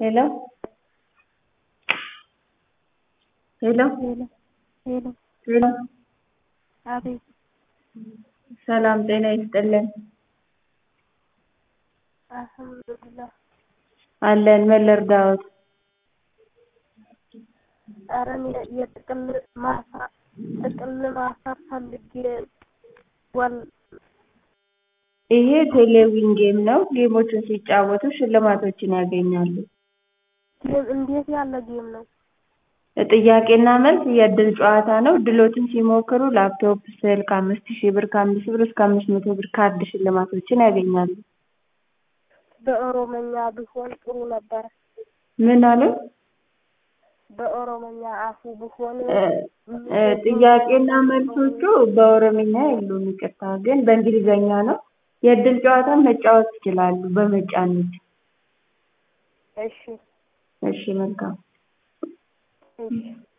ሄሎ ሄሎ ሄሎ ሄሎ ሄሎ አቤት ሰላም ጤና ይስጥልን አልሐምዱሊላህ አለን ምን ልርዳዎት ኧረ እኔ የጥቅል ማሳ ጥቅል ማሳ ፈልጌ ወል ይሄ ቴሌቪዥን ጌም ነው ጌሞችን ሲጫወቱ ሽልማቶችን ያገኛሉ ጌም እንዴት ያለ ጌም ነው ጥያቄና መልስ የእድል ጨዋታ ነው እድሎችን ሲሞክሩ ላፕቶፕ ስልክ አምስት ሺህ ብር ከአምስት ብር እስከ አምስት መቶ ብር ካርድ ሽልማቶችን ያገኛሉ በኦሮመኛ ቢሆን ጥሩ ነበረ ምን አሉ በኦሮመኛ አፉ ቢሆን ጥያቄና መልሶቹ በኦሮምኛ የሉም ይቅርታ ግን በእንግሊዘኛ ነው የእድል ጨዋታ መጫወት ይችላሉ በመጫን እሺ እሺ መልካም እሺ